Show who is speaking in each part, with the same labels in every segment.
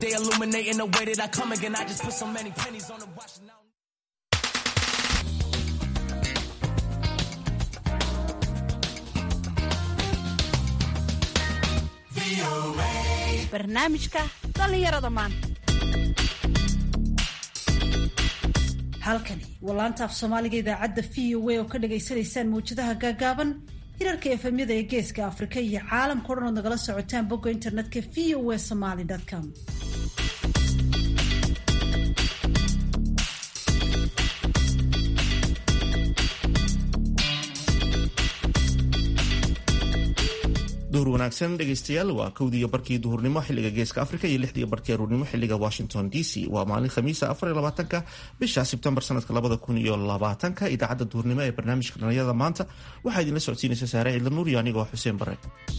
Speaker 1: They illuminating the way that I come again. I just put so many pennies on the watch now.
Speaker 2: barnaamijka dhallinyarada maanta halkani waa laanta af soomaaliga idaacadda v o a oo ka dhagaysanaysaan mawjadaha gaagaaban hirarka efemyada ee geeska afrika iyo caalamka o dhan ood nagala socotaan bogga internetka v o a somaly com
Speaker 3: duhur wanaagsan dhegaystayaal waa kowdiiyo barkii duhurnimo xiliga geeska afrika iyo lixdiiyo barkii aruurnimo xiliga washington d c waa maalin khamiisa afariyo labaatanka bisha sebtembar sanadka labada kun iyo labaatanka idaacadda duhurnimo ee barnaamijka dhalinyarada maanta waxaa idinla socodsiinaysa saare ciidla nuur iyo anigoo xuseen bare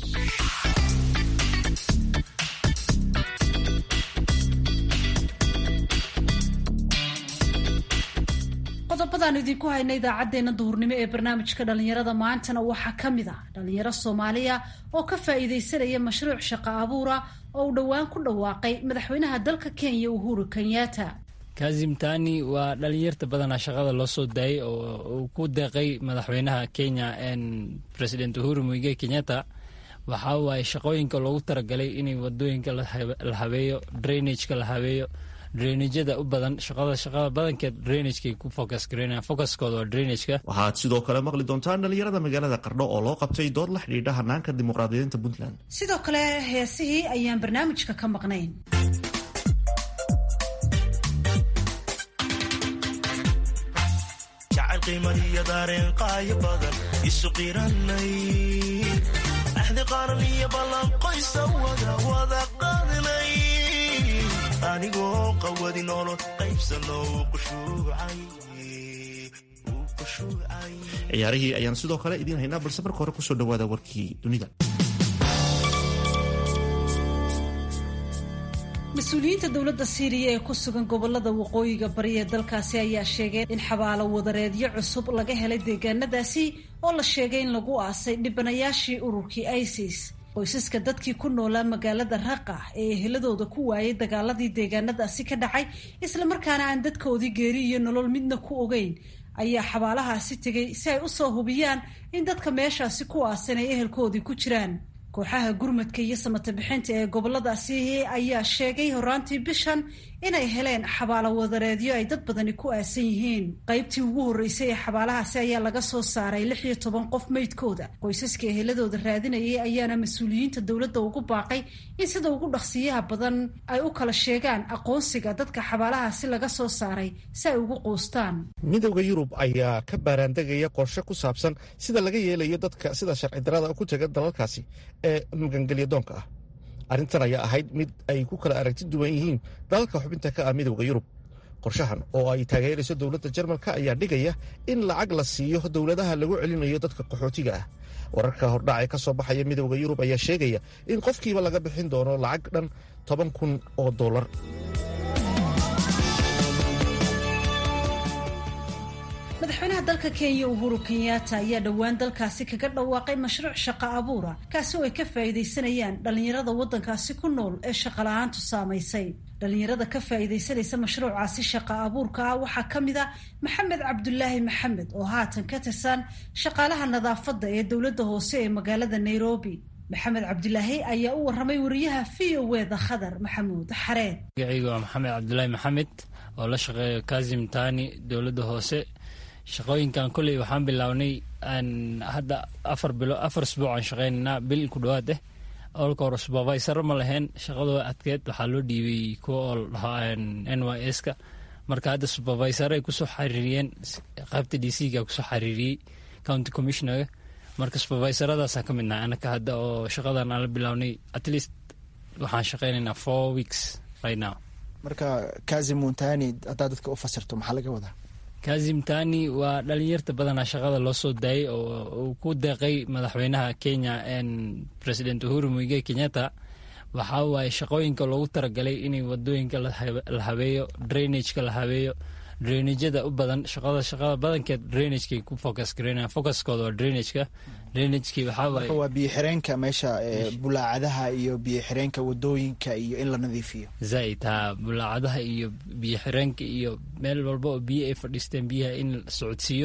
Speaker 2: qodobadaan idinku hayna idaacadeena duhurnimo ee barnaamijka dhalinyarada maantana waxaa ka mid ah dhalinyaro soomaaliya oo ka faa-iideysanaya mashruuc shaqo abuura oo uu dhowaan ku dhawaaqay madaxweynaha dalka kenya uhuru kenyatta
Speaker 4: kazim tani waa dhalinyarta badanaa shaqada loo soo daayay oo uu ku deeqay madaxweynaha kenya president uhuru muige kenyatta waxaa waaye shaqooyinka loogu talagalay inay wadooyinka la habeeyo drainageka la habeeyo drainajada u badan shaqada shaqada badankeed drainagekay ku focus gareynayaan focuskooda waa drainageka
Speaker 3: waxaad sidoo kale maqli doontaan dhalinyarada magaalada qardho oo loo qabtay dood la xidhiidha hanaanka dimuqraadiyiinta puntland
Speaker 2: sidoo kale heesihii ayaan barnaamijka ka maqnayn
Speaker 5: jacayl qiimadiyo daareen qaayo badan isu qiranay axdi qaran iyo ballanqoysa wada wada qaadnay anigoo qawadi nolol qaybsano
Speaker 3: ciyaarihii ayaan sidoo kale idiin haynaa balse marka hore kusoo dhawaada warkii dunida
Speaker 2: mas-uuliyiinta dowladda siiriya ee ku sugan gobolada waqooyiga bari ee dalkaasi ayaa sheegay in xabaalo wadareedyo cusub laga helay deegaanadaasi oo la sheegay in lagu aasay dhibanayaashii ururkii isis qoysaska dadkii ku noolaa magaalada raqa ee eheladooda ku waayay dagaaladii deegaanadaasi ka dhacay islamarkaana aan dadkoodii geeri iyo nolol midna ku ogeyn ayaa xabaalahaasi tegay si ay usoo hubiyaan in dadka meeshaasi ku aasan ay ehelkoodii ku jiraan kooxaha gurmadka iyo samata bixinta ee goboladaasi ayaa sheegay horaantii bishan inay heleen xabaalo wadareedyo ay dad badani ku aasan yihiin qaybtii ugu horreysay ee xabaalahaasi ayaa laga soo saaray lix iyo toban qof meydkooda qoysaska eheladooda raadinayay ayaana mas-uuliyiinta dowladda ugu baaqay in sida ugu dhaqsiyaha badan ay u kala sheegaan aqoonsiga dadka xabaalahaasi laga soo saaray si ay ugu quustaan
Speaker 3: midowda yurub ayaa ka baaraandegaya qorshe ku saabsan sida laga yeelayo dadka sida sharci darada ku taga dalalkaasi ee magangelya doonka ah arrintan ayaa ahayd mid ay ku kala aragti duwan yihiin dalalka xubinta ka ah midowda yurub qorshahan oo ay taageerayso dowladda jarmalka ayaa dhigaya in lacag la siiyo dowladaha lagu celinayo dadka qaxootiga ah wararka hordhac ee ka soo baxaya midowda yurub ayaa sheegaya in qofkiiba laga bixin doono lacag dhan toban kun oo dollar
Speaker 2: madaxweynaha dalka kenya uhuru kenyatta ayaa dhowaan dalkaasi kaga dhawaaqay mashruuc shaqo abuura kaasi oo ay ka faa'iidaysanayaan dhallinyarada waddankaasi ku nool ee shaqala-aantu saamaysay dhallinyarada ka faa'iidaysanaysa mashruucaasi shaqo abuurka ah waxaa ka mid a maxamed cabdulaahi maxamed oo haatan ka tirsan shaqaalaha nadaafadda ee dowladda hoose ee magaalada nairobi maxamed cabdulaahi ayaa u warramay wariyaha v o wda khadar maxamuud xareed
Speaker 4: magacayga waa maxamed cabdulaahi maxamed oo la shaqeeya kazim tani dowladda hoose shaqooyinkan kolley waxaan bilownay hadda afar bilo afar isbuuc aan shaqeynaynaa bil ku dhawaad eh olka hore supervisor ma lahayn shaqadoo adkeed waxaa loo dhiibay kuwa oo dhahaa n y s ka marka hadda supervisor ay kusoo xariiriyeen qaybta d c ga kusoo xariiriyey county commissionerga marka supervisoradaasaan ka midnahay anaka hadda oo shaqadan aan la bilownay at least waxaan shaqeynaynaa four weeks right now
Speaker 6: marka kazim muntani haddaad dadka u fasirto maxaa laga wadaa
Speaker 4: kazim tani waa dhalinyarta badanaa shaqada loo soo daayay oo uu ku deeqay madaxweynaha kenya president uhuru muige kenyatta waxaa waaye shaqooyinka loogu talagalay inay wadooyinka la habeeyo drainageka la habeeyo drainajada u badan shaqada shaqada badankeed drainagekay ku focus gareynayaan focuskooda waa drainageka drainagekii waxaa waaye
Speaker 6: marka waa biyo xireenka meesha ee, bulaacadaha iyo biyo xireenka wadooyinka iyo in la nadiifiyo
Speaker 4: zaaid haa bulaacadaha iyo biyo xireenka iyo meel walba oo biyo ay fadhiisteen biyaha in la socodsiiyo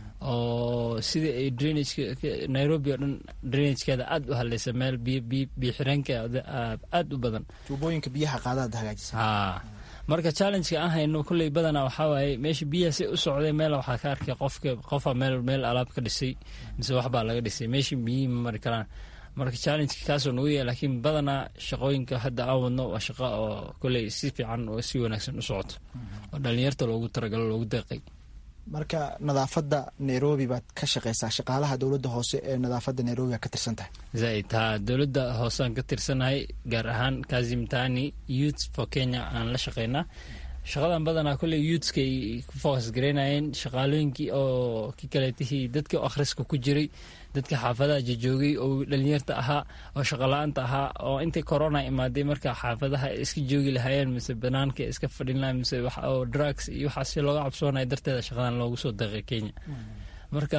Speaker 4: oo sidii ay drainageka nairobi oo dhan drainagekeeda aada u haleysa meel biyo biyo biyo xireenka aada u badan
Speaker 6: tuubooyinka biyaha qaadaad hagaajisa
Speaker 4: haa marka challengeka aan hayno kolley badanaa waxaa waaye meesha biyaha si u socday meel waxaa ka arkay qofka qofa meel meel alaab ka dhisay mise waxbaa laga dhisay meesha biyihii ma mari karaan marka challengeka kaasoo nagu yahay laakiin badanaa shaqooyinka hadda aan wadno waa shaqo oo kolley si fiican oo si wanaagsan u socoto oo dhalinyarta loogu talagalo loogu deeqay
Speaker 6: marka nadaafadda nairobi baad ka shaqeysaa shaqaalaha dowladda hoose ee nadaafadda nairobi baad ka tirsan tahay
Speaker 4: zaaid haa dowladda hooseaan ka tirsanahay gaar ahaan kazimtani youth for kenya aan la shaqeynaa shaqadan badanaa kolley youthskay ku focus gareynayeen shaqaalooyinkii oo ki kaleetihii dadkii oo akhriska ku jiray dadka xaafadaha jajoogay oo dhalinyarta ahaa oo shaqala-aanta ahaa oo intii corona imaaday marka xaafadaha ay iska joogi lahaayeen mise banaanka ay iska fadhin lahayen mise wax oo drugs iyo waxaas si looga cabsoonaya darteeda shaqadan loogu soo deeqay kenya marka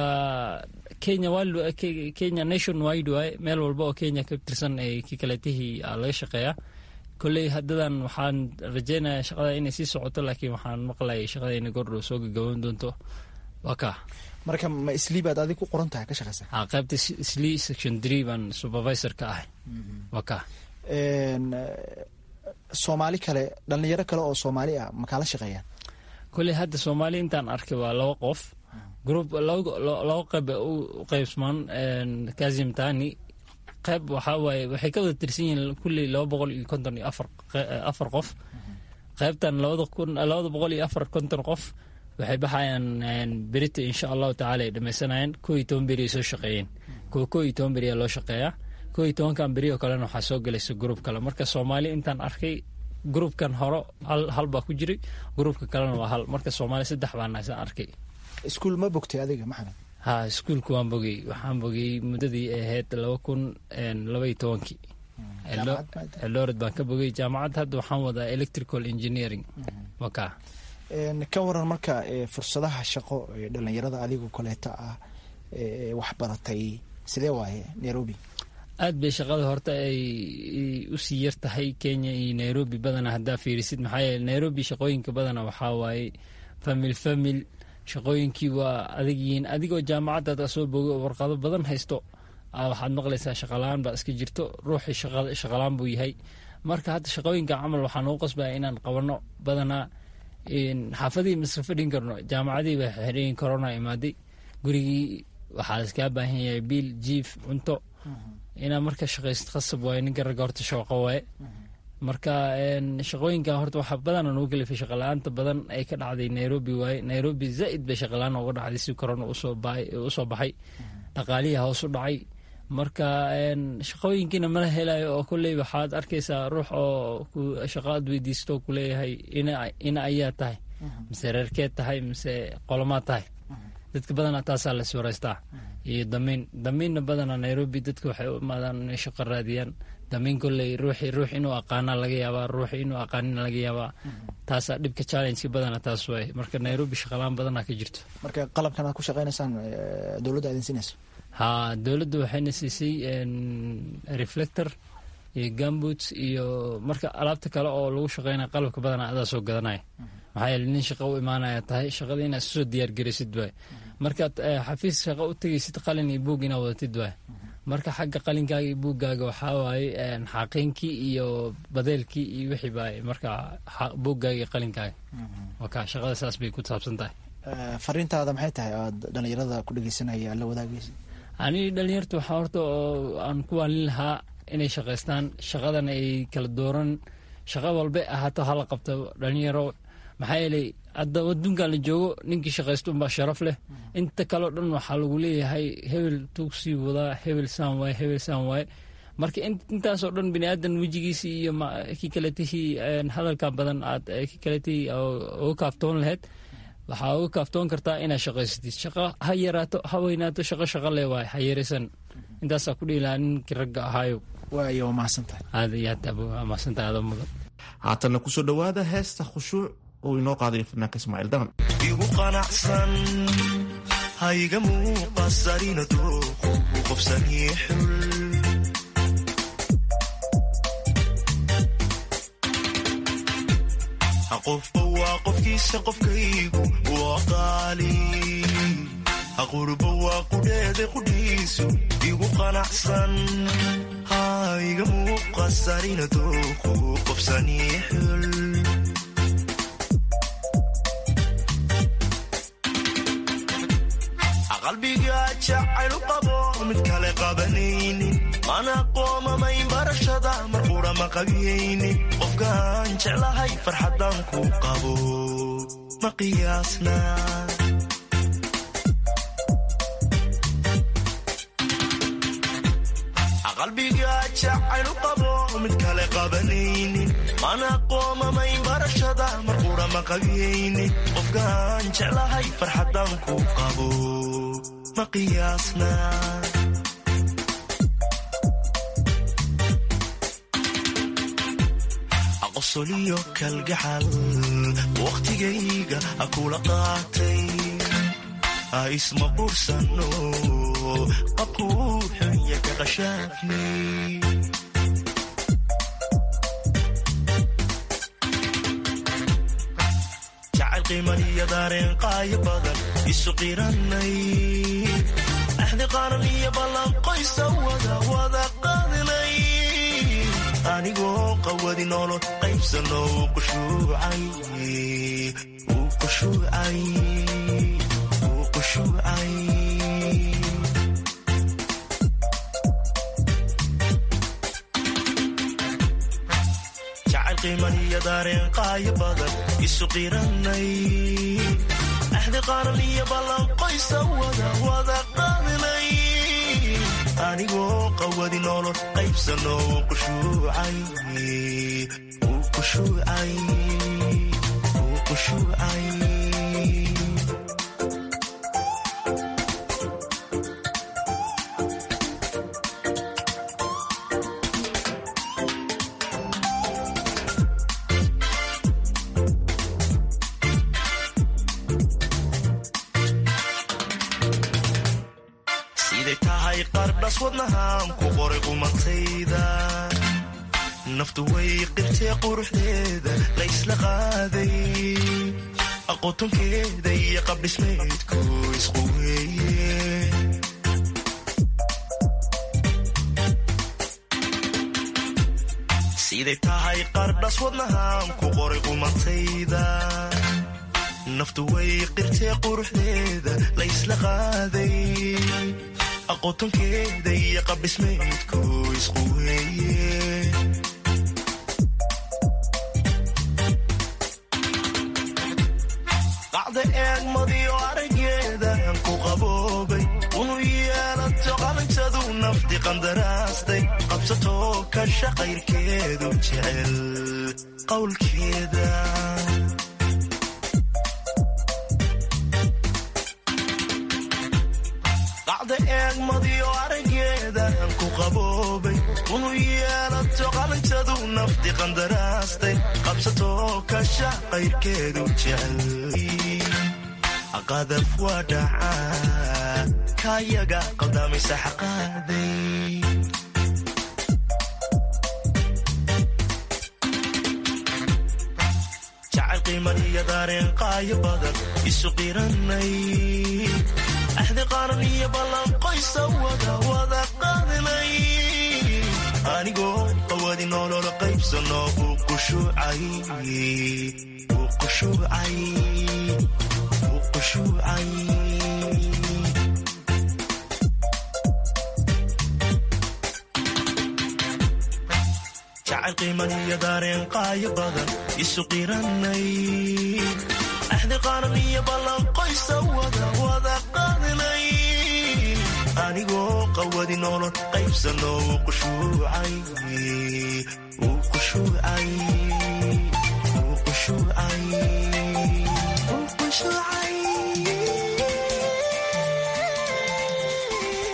Speaker 4: kenya wild kenya nation wide waaye meel walba oo kenya ka tirsan ay ki kaleetihii laga shaqeeyaa kolley haddadan waxaan rajeynayaa shaqada inay sii socoto laakiin waxaan maqlayay shaqada inay gordhow soo gagaban doonto waa kaa
Speaker 6: marka ma islii baad adig ku qoran tahay ka shaqeysaa
Speaker 4: haa qaybta slee section three baan supervisor ka ahay waa kaa
Speaker 6: Een, eh, soomaali kale dhalinyaro kale oo soomaali ah makaa la shaqeeyaan
Speaker 4: kolley hadda soomaali intaan arkay waa laba qof group laba laba qayb u qaybsmaan kazim tani qayb waxaa waaye waxay ka wada tirsan yihiin kulley laba boqol iyo konton iyo afar afar qof qaybtan labada kun labada boqol iyo afar konton qof waxay baxayaan berita insha allahu tacaala ay dhammaysanayaan koo iyo toban beri ay soo shaqeeyeen kuwa koo iyo toban beri ayaa loo shaqeeyaa koo iyo tobankan beri oo kalena waxaa soo gelaysa gruub kale marka soomaali intaan arkay gruubkan hore hal hal baa ku jiray gruubka kalena waa hal marka soomaali saddex baan isaan arkay
Speaker 6: iskuul ma bogtay adiga maxamed
Speaker 4: ha iskuulka waan bogey waxaan bogey muddadii ay ahayd laba kun laba iyo tobankii eldoret baan ka bogey jaamacad hadda waxaan wadaa electrical engineering waka
Speaker 6: Een, ka waran marka eh, fursadaha shaqo ee dhalinyarada adigu kaleeta ah ee wax baratay sidee waaye nairobi
Speaker 4: aad bay shaqada horta ay usii yar tahay kenya iyo nairobi badana haddaa fiirisid maxaa yeele nairobi shaqooyinka badana waxaa waaye famil famil shaqooyinkii waa adag yihiin adigoo jaamacaddaada soo bogay oo warqado badan haysto aa waxaad maqlaysaa shaqalaan baa iska jirto ruuxii shaqa- shaqalaan buu yahay marka hadda shaqooyinka camal waxaa nagu qasbaya inaan qabanno badanaa xaafadihii maska fadhin karno jaamacadihii baa xireen corona imaaday gurigii waxaa iskaa baahan yahay biil jiif cunto inaa marka shaqaysid khasab waaye ninka ragga horta shaqo waaye marka shaqooyinka horta waxaa badana nagu kalifay shaqala-aanta badan ay ka dhacday nairobi waaye nairobi zaaid bay shaqalaan uga dhacday si corona usoo baxay dhaqaalihii hoos u dhacay marka shaqooyinkiina mala helayo oo kolley waxaad arkaysaa ruux oo shaqo aad weydiisto kuleeyahay ina ayaa tahay mise reerkeed tahay mise qolomaad tahay dadka badana taasaa la iswaraystaa iyo damiin damiinna badana nairobi dadka waxay u imaadaan inay shaqo raadiyaan damiin kolley ruuxi ruux inuu aqaana laga yaabaa ruuxi inuu aqaanina laga yaabaa taasaa dhibka challengeka badana taas waay marka nairobi shaqalaan badana ka jirto
Speaker 6: marka qalabkan aad ku shaqeynaysaan dowladda idin siinayso
Speaker 4: ha dowladda waxayna siisay reflector iyo gamboots iyo marka alaabta kale oo lagu shaqeynaya qalabka badana adaa soo gadanaya maxaa yeele nin shaqo u imaanaya tahay shaqada inaad soo diyaargaraysid waay markaad xafiis shaqo u tegaysid qalin iyo buug inaad wadatid waay marka xagga qalinkaaga iyo buuggaaga waxaa waaye xaqiinkii iyo badeelkii iyo wixii baa marka buuggaaga iyo qalinkaaga waka shaqada saas bay ku saabsan tahay
Speaker 6: fariintaada maxay tahay aad dhalinyarada ku dhegeysanaya la wadaagaysa
Speaker 4: ani dhalinyarta waxaa horta oo aan ku waalin lahaa inay shaqaystaan shaqadan ay kala dooran shaqo walba ahaato hala qabto dhalinyaro maxaa yeelay hadda adduunkan la joogo ninkii shaqaysto unbaa sharaf leh inta kaleo dhan waxaa lagu leeyahay hebel tuugsii wadaa hebel saan waaye hebel saan waaye marka intaasoo dhan bini aadan wejigiisii iyo kii kaletihii hadalka badan aad kii kaletihii uga kaaftoon lahayd waxaa uga kaaftoon kartaa inaad shaqaysatid shaqo ha yaraato ha weynaato shaqo shaqo le waay ha yaraysan intaasaa ku dhihi lahaa ninkii ragga ahaayo
Speaker 6: waayo waa mahadsantahay
Speaker 4: aad iyo aad waa mahadsantahay adoo mudan
Speaker 3: haatanna kusoo dhowaada heesta khushuuc uu inoo qaadayo fanaanka ismaaciil daman
Speaker 5: igu qanacsan hayga muuqasarina dooqu qofsanii xul qofba waa qofkiisa qofkaygu waa qaali qurba waa qudheeda qudhiisu igu qanacsan hayga muuqasarina dooqu qofsanii xul qalbiga jacaylu qabo mid kale qabanaynin mana qoomamayn barashada mar qura ma qabiyaynin qofkaan jeclahay farxadan ku qabo ma qiyaasna qalbiga jacaylu qabo mid kale qabanaynin mana qoomamayn barashada mar qura ma qabiyaynin qofkaan jeclahay farxadan ku qabo ma qiyaasna qosoliyo kalgacal wakhtigayga kula qaatay isma qursano qabkuu xunya ka qashaafnay jacayl qiimaniyo daareen qaayo badan isu qiranay axdi qaran iyo ballanqoysa wada wada qaadinay anigoo qawadi nolol qaybsano uu qushuucay uu qushuucay uu qushuucay jacayl qiimaniyo daareen qaayo badan isu qiranay axdi qaran iyo ballanqoysa wada wada qaadinay anigoo qawadi nolol qaybsano uu qushuucay uu qushuucay uu qushuucay siday tahay qardhas wadnahaan ku qoray qumatayda naftu way qirtee quruxdeeda la ysla qaaday aqotonkeeda iyo qabdhismeedku isqu weeye siday tahay qardhas wadnahaan ku qoray qumatayda naftu way qirtee quruxdeeda la ysla qaaday aqotonkeeda iyo qabdhismeedku isqu weeye qacda eegmadiyo araggeedan ku qaboobay unu yeelato qalintadu nafti qandaraastay qabsatoo ka shaqayrkeedu jecel qowlkeeda qacda eegmadiyo araggeedan ku qaboobay unu yeelato qalintadu nafti qandaraastay qabsatoo ka shaqayrkeedu jecel qadaf waa dhacaa kaayaga qaldamaysa xaqaaday jacayl qiimaniyo daareen qaayo badan isu qiranay axdi qaran iyo ballanqoysa wada wada qaadinay anigoo qawadi nolol qaybsano uu qushuucay uu qushuucay uu qushuucay jacayl qiimaniyo daareen qaayo badan isu qiranay axdi qaran iyo ballanqoysa wada wada qaadinay anigoo qawadi nolol qaybsano uu qushuucay uu qushuucay uu qushuucay uu qushuucay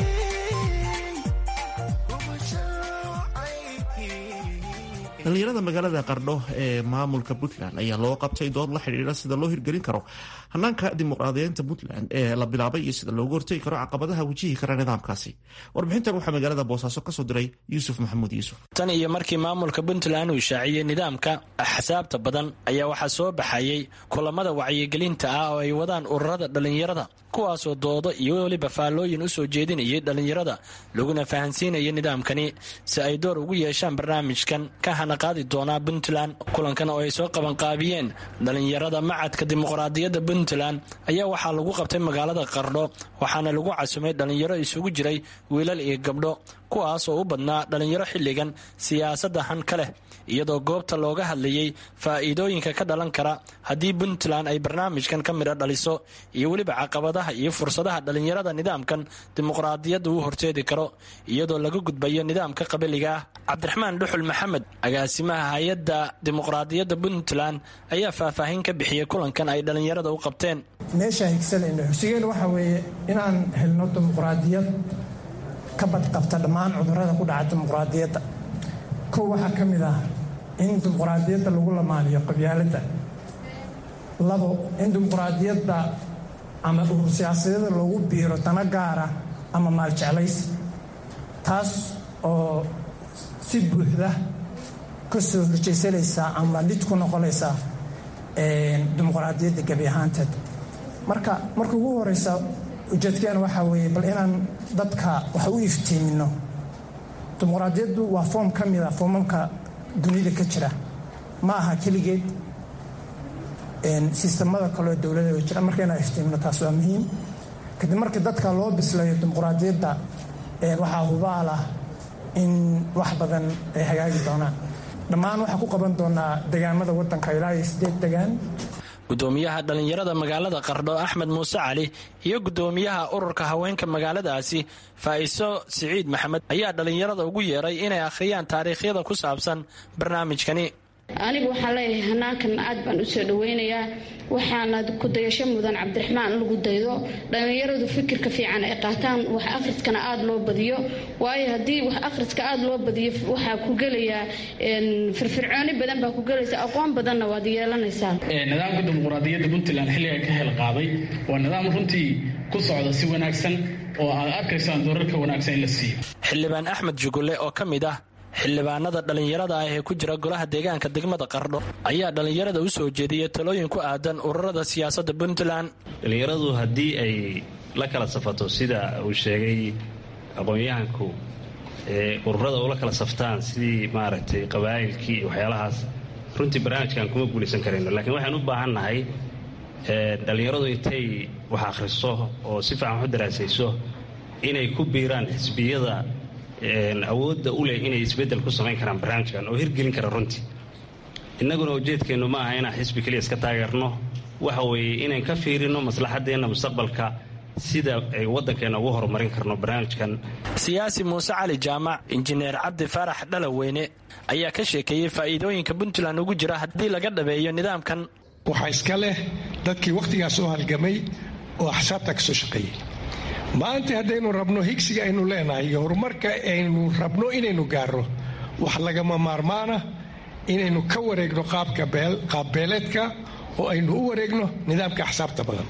Speaker 3: dhallinyarada magaalada qardho ee maamulka puntland ayaa loo qabtay dood la xidhiidha sida loo hirgelin karo hanaanka dimuqraadiyeynta puntland ee la bilaabay iyo sida loogu hortegi karo caqabadaha wajihi kara nidaamkaasi warbixintan waxaa magaalada boosaaso kasoo diray yuusuf maxamuud yuusuf
Speaker 7: tan iyo markii maamulka puntland uu shaaciyey nidaamka axsaabta badan ayaa waxaa soo baxayey kulamada wacyigelinta ah oo ay wadaan ururada dhallinyarada kuwaasoo doodo iyo weliba faallooyin u soo jeedinayay dhallinyarada laguna fahansiinaya nidaamkani si ay door ugu yeeshaan barnaamijkan ka hanaqaadi doonaa puntland kulankan oo ay soo qabanqaabiyeen dhallinyarada macadka dimuqraadiyadda puntland ayaa waxaa lagu qabtay magaalada qardho waxaana lagu casumay dhallinyaro isugu jiray wiilal iyo gabdho kuwaas oo u badnaa dhallinyaro xilligan siyaasadda han ka leh iyadoo goobta looga hadlayey faa'iidooyinka ka dhalan kara haddii puntland ay barnaamijkan ka midho dhaliso iyo weliba caqabadaha iyo fursadaha dhallinyarada nidaamkan dimuqraadiyadda uu horseedi karo iyadoo laga gudbayo nidaamka qabiliga ah cabdiraxmaan dhuxul maxamed agaasimaha hay-adda dimuqraadiyadda puntland ayaa faahfaahin ka bixiyey kulankan ay dhallinyarada u qabteen
Speaker 8: meesha higsanayno xusigeen waxaa weeye inaan helno dimuqraadiyad ka badqabta dhammaan cudurrada ku dhaca dimuqraadiyadda kow waxaa ka mid ah in dimuqraadiyadda lagu lamaaniyo qabyaaladda labo in dimuqraadiyadda ama urur siyaasadyada loogu biiro dana gaara ama maaljeclays taas oo si buuxda ka soo horjeysanaysa ama lid ku noqonaysa dimuqraadiyadda gebi ahaanteed marka marka ugu horeysa ujeedkeena waxaa weeye bal inaan dadka wax u iftiimino dimuqraadiyaddu waa foom ka mida foomamka dunida ka jira ma aha keligeed sistamada kaleo dowlada jira marka inaan iftiimino taas waa muhiim kadib markii dadka loo bislayo dimuqraadiyadda waxaa hubaal ah in wax badan ay hagaagi doonaan dhammaan waxaa ku qaban doonaa degaamada wadanka ilaa iyo sideed degaan
Speaker 7: gudoomiyaha dhallinyarada magaalada qardho axmed muuse cali iyo gudoomiyaha ururka haweenka magaaladaasi faa'iso siciid maxamed ayaa dhallinyarada ugu yeeray inay akhriyaan taariikhyada ku saabsan barnaamijkani
Speaker 9: anigu waxaan leeyahay hanaankan aad baan u soo dhaweynayaa waxaana ku dayasho mudan cabdiraxmaan in lagu daydo dhallinyaradu fikirka fiican ay qaataan wax akhriskana aada loo badiyo waayo haddii wax akhriska aada loo badiyo waxaa ku gelayaa firfircooni badan baa ku gelaysa aqoon badanna waad yeelanaysaa
Speaker 10: nidaamka dimuqraadiyadda puntland xilliga ka hel qaaday waa nidaam runtii ku socda si wanaagsan oo aad arkaysaan doorarka wanaagsan in la siiyo
Speaker 7: xildhibaan axmed jugulle oo ka mid ah xildhibaanada dhallinyarada ah ee ku jira golaha deegaanka degmada qardho ayaa dhallinyarada u soo jeediyay talooyin ku aadan ururada siyaasadda puntland
Speaker 11: dhallinyaradu haddii ay la kala safato sida uu sheegay aqoon-yahanku ururada ula kala saftaan sidii maaragtay qabaa'ilkii iyo waxyaalahaas runtii barnaamijkan kuma guulaysan karayno laakiin waxaan u baahan nahay dhallinyaradu intay wax akhriso oo si fiican wax u daraasayso inay ku biiraan xisbiyada awoodda u leh inay isbeddel ku samayn karaan barnaamijkan oo hirgelin kara runtii innaguna ujeedkeennu ma aha inaan xisbi keliya iska taageerno waxa weeye inaan ka fiirino maslaxaddeenna mustaqbalka sida ay waddankeenna ugu horumarin karno barnaamijkan
Speaker 7: siyaasi muuse cali jaamac injineer cabdi faarax dhalaweyne ayaa ka sheekeeyey faa'iidooyinka puntland ugu jira haddii laga dhabeeyo nidaamkan
Speaker 12: waxaa iska leh dadkii wakhtigaas u halgamay oo axsaabta ka soo shaqeeyey maanta haddaynu rabno higsiga aynu leenahay iyo horumarka aynu rabno inaynu gaarno wax lagama maarmaana inaynu ka wareegno qaabbeeleedka oo aynu u wareegno nidaamka axsaabta badan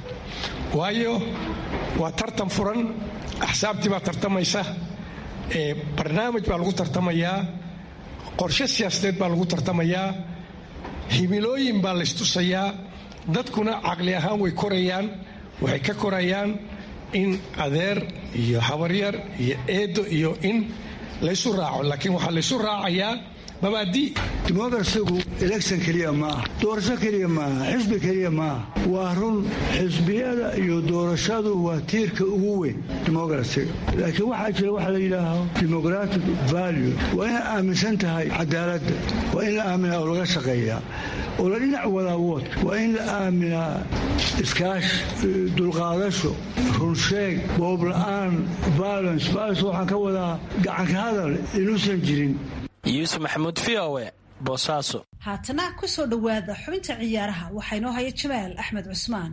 Speaker 12: waayo waa tartan furan axsaabtii baa tartamaysa barnaamij baa lagu tartamayaa qorshe siyaasadeed baa lagu tartamayaa himilooyin baa laystusayaa dadkuna caqli ahaan way korayaan waxay ka korayaan in adeer iyo habaryar iyo eedo iyo in laysu raaco laakiin waxaa laysu raacayaa mabaadii
Speaker 13: dimuqrasigu election keliya maaha doorasho keliya maaha xisbi keliya maaha waa run xisbiyada iyo doorashadu waa tiirka ugu weyn dimuqrasiga laakiin waxaa jira waxa la yidhaaho democratic value waa inaad aaminsan tahay cadaaladda waa in la aaminaa oo laga shaqeeyaa oo la dhinac wadaa woodka waa in la aaminaa iskaash dulqaadasho runsheeg boobla'aan violence violence waxaan ka wadaa gacanka hadal inuusan jirin
Speaker 7: yuusuf maxamuud v o e boosaaso
Speaker 2: haatana ku soo dhowaada xubinta ciyaaraha waxaa inoo haya jamaal axmed cusmaan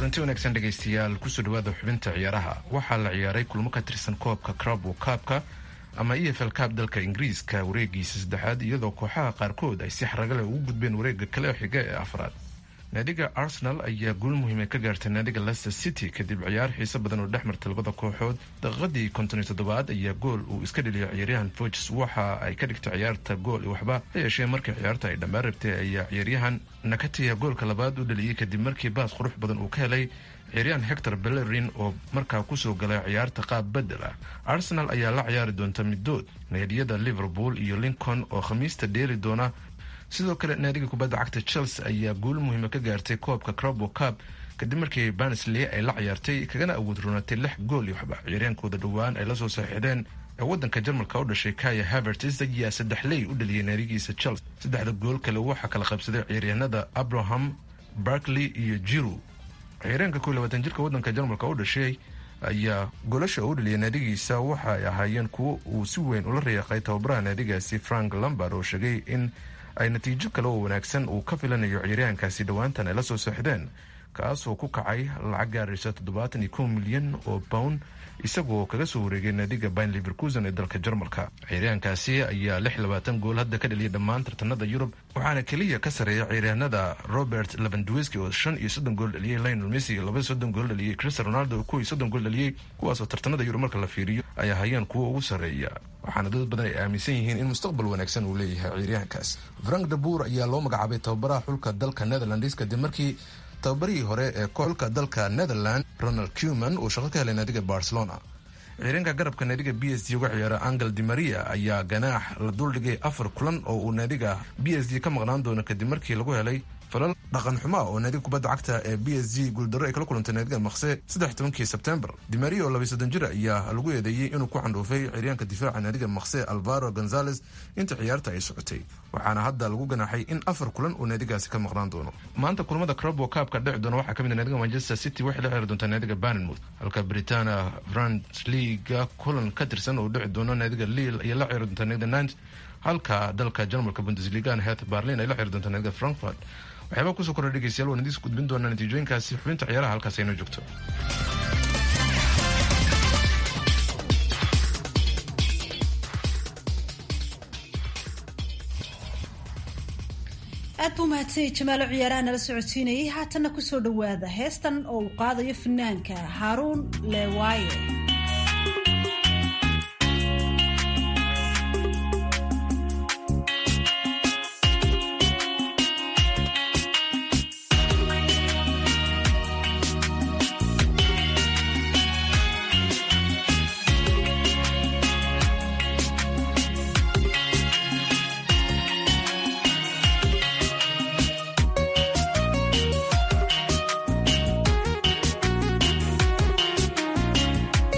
Speaker 14: kulanti wanaagsan dhegaystayaal kusoo dhawaada xubinta ciyaaraha waxaa la ciyaaray kulmo ka tirsan koobka crabo kaabka ama e f l kaab dalka ingiriiska wareegiisa saddexaad iyadoo kooxaha qaarkood ay si xaraga leh ugu gudbeen wareega kale xiga ee afraad naadiga arsenal ayaa guul muhiima ka gaartay naadiga leicester city kadib ciyaar xiise badan oo dhex martay labada kooxood daqiiqadii konton iyo toddobaad ayaa gool uu iska dheliyay ciyaaryahan foges waxa ay ka dhigtay ciyaarta gool iyo waxba ha yeeshee markii ciyaarta ay dhammaan rabtay ayaa ciyaaryahan nakatiya goolka labaad u dhaliyey kadib markii baas qurux badan uu ka helay ciyaaryahan hector bellerin oo markaa kusoo galay ciyaarta qaab bedel ah arsenal ayaa la ciyaari doonta middood naadiyada liverpool iyo lincoln oo khamiista dheeri doona sidoo kale naadiga kubadda cagta chelsea ayaa guul muhiima ka gaartay koobka crabo cab kadib markii barnsley ay la ciyaartay kagana awood roonatay lix gool iyo waxba ciyaaryahankooda dhowaan ay lasoo saaxiideen ee wadanka jarmalka u dhashay kaya havertis ayaa saddex ley u dhaliyay naadigiisa chelsea saddexda gool kale waxaa kala qabsaday ciyaaryahanada abraham barkley iyo jiru ciyaaryahanka kow labaatan jirka wadanka jarmalka u dhashay ayaa goolasha u dhaliyay naadigiisa waxa ay ahaayeen kuwo uu si weyn ula reeqay tababaraha naadigaasi frank lambard oo sheegay in ay natiijo kale oo wanaagsan uu ka filanayo ciyaaryahankaasi dhowaantan ay la soo saaxdeen kaasoo ku kacay lacag gaaraysa toddobaatan iyo kow milyan oo pound isagoo kaga soo wareegay naadiga bayn liverkusen ee dalka jarmalka ciyaaryahankaasi ayaa lix labaatan gool hadda ka dhaliyay dhammaan tartanada yurub waxaana keliya ka sareeya ciyaaryahanada robert levandwiski oo shan iyo soddon gool dhaliyey lionel messi laba soddon gool dhaliyey cristiano ronaldo oo kow iyo soddon gool dhaliyey kuwaasoo tartanada yurub marka la fiiriyo ay ahayeen kuwa ugu sarreeya waxaana dad badan ay aaminsan yihiin in mustaqbal wanaagsan uu leeyahay ciyaaryahankaas frank dabuur ayaa loo magacaabay tababaraha xulka dalka netherlands kadib markii tababarihii hore ee xulka dalka netherland ronald cuman uu shaqo ka helay naadiga barcelona ciyaaryaanka garabka naadiga b s d uga ciyaara angel di maria ayaa ganaax la duldhigay afar kulan oo uu naadiga b s d ka maqnaan doono kadib markii lagu helay falal dhaqan xumaa oo naadiga kubadda cagta ee b s g guuldarro ay kala kulantay naadiga maqse saddex tobankii sebtembar dimaria oo labay soddon jir ayaa lagu eedeeyey inuu ku candhuufay ciyaaryaanka difaaca naadiga maqse alvaro gonzales inta ciyaarta ay socotay waxaana hadda lagu ganaaxay in afar kulan uu naadigaasi ka maqnaan doono maanta kulamada crabo kaabka dhici doona waxaa kamid naadiga manchester city waxay la ciyaari doontaa naadiga barnmouth halka britania frant leaga kulan ka tirsan oo dhici doono naadiga lille ayay la ciyaari doontaa naadiga nant halka dalka jarmalka bundesligan het berlin ay la ciyaari doontaa naadiga frankfurt waxyaabaa kusoo kordha dhegeystayaal waan idiis gudbin doonaa natiijooyinkaasi xubinta ciyaaraha halkaas aynoo joogto
Speaker 2: aad buu mahadsanyay jamaalo ciyaaraha nala socodsiinayay haatanna kusoo dhowaada heestan oo uu qaadayo fanaanka haaruun leewaaye
Speaker 15: Thank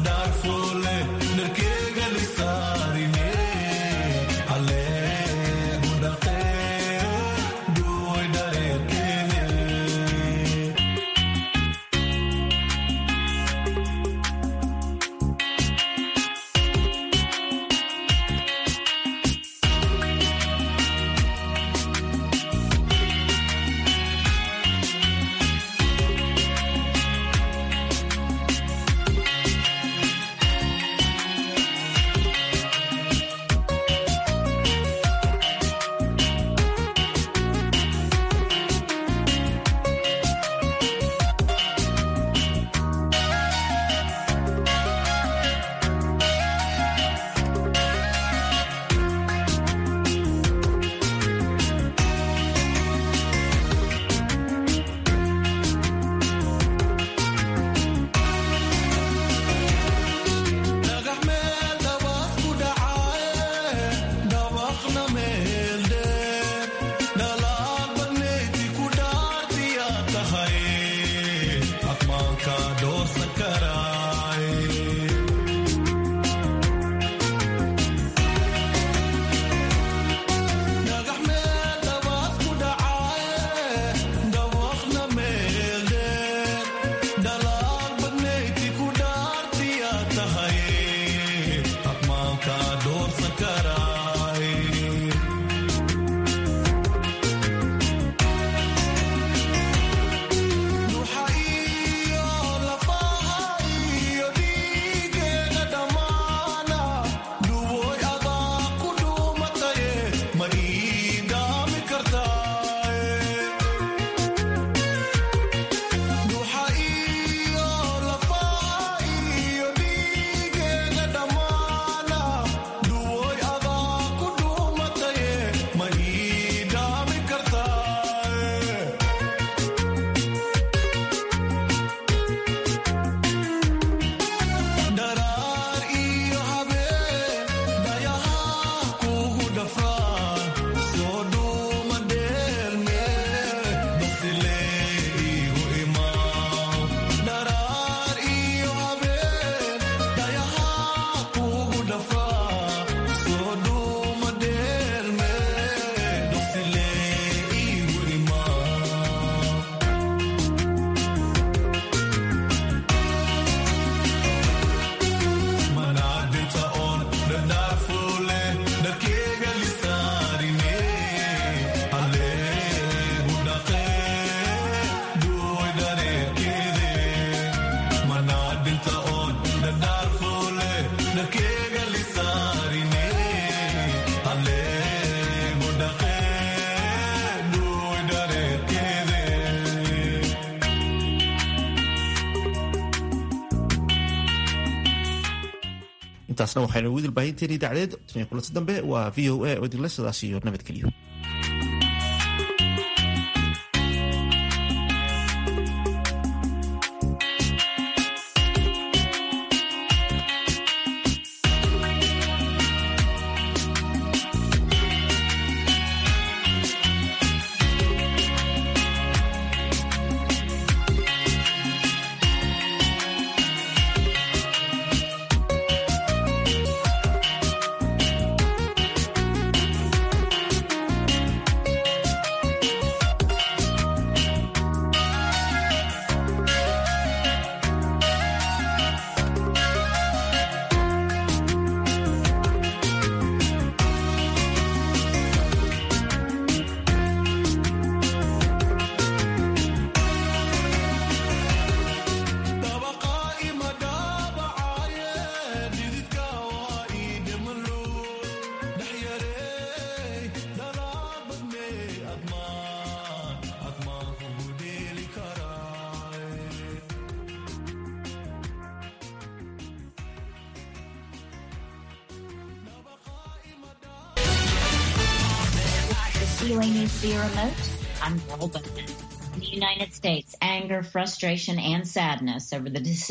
Speaker 3: intaasna waxaynu ugu dilbaahinteeni idaacadeed tan kulanti dambe waa v o a oo idinla sidaas iyo nabadgelyo
Speaker 15: VOA News via remote, I'm Carol Bowman. In the United States, anger, frustration, and sadness over the decision